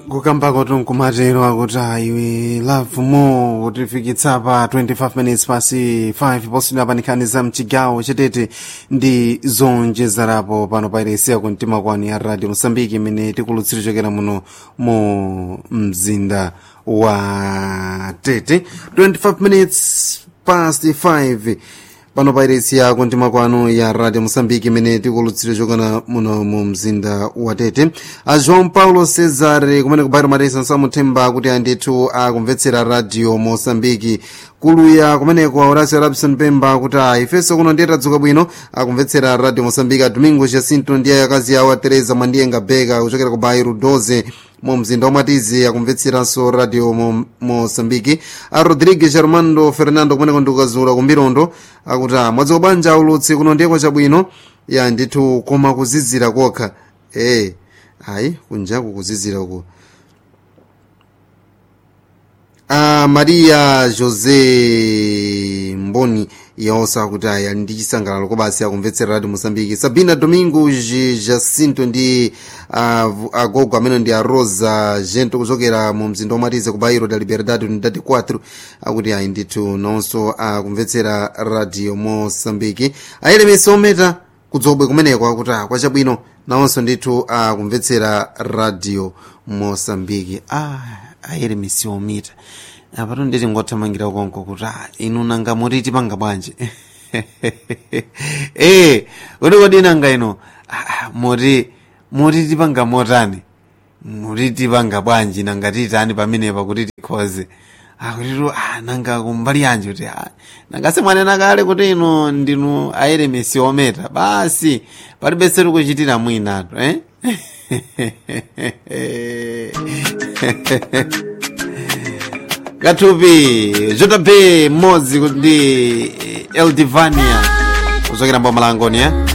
kukambako tunkumatero akuti iwe love more kutifikitsa pa 25 minutes pasi 5 poswina panikani za mchigawo chetete ndi zonjezerapo pano pairesiya kumtima kwani ya radio mosambiki imene tikulutsira chokera muno mu mzinda wa tete 25 minutes past 5 pano pairesiya kumtima kwanu ya radio mosambiki imene tikulutsira chokera muno mu mzinda wa tete a joão paulo cesar kumene kubairo maresa nsamuthemba kuti andithu akumvetsera radio mosambiki kuluya kumeneko horacio rabson pemba kuti a ifenso kuno ndiye tadzuka bwino akumvetsera radio mosambiki a domingo jacinto ndiye akazi awo a teresa mwandiyenga beka kuchokera ku bairo 12 mu mzinda wamatizi akumvetsiranso radio mo- mosambiki a rodrigues armando fernando kumeneko ndikukazula kumbirondo akuti a mwadzuka bwanja ulutsi kuno ndiyeko chabwino ya ndithu koma kuzizira kokha e ayi kunjaku kuzizira uku a maria josé mboni yaonsa kuti aya ndi chisangalalo kobasi akumvetsera radio mosambiki sabina domingo J- jacinto ndi uh, agogo amene ndi a rosa gento kuchokera mu mzinda womatize ku bairo da liberdade unidade 4 akuti ayi ndithu nonso akumvetsera radio mosambiki ayelemesi ometa kudzobwe kumeneko akuti ah, kwachabwino nawonso ndithu akumvetsera radio mosambiki ah, ayelemesi omita apato nditi ngothamangira konko kuti ah, inu nanga mutiti panga bwanji eh kuti kodi nanga ino ah, ah, muti mutiti panga motani mutiti panga bwanji nanga titani pamenepa kuti tikhoze akutitu ah, nanga kumbali yanji kuti ah, nanga simwanena kale kuti inu ndinu ayelemesi ometa basi palibe setu kuchitira mwinatu eh? kathupi jp mmodzi ndi eldivania kuchokera mboma langoni eh?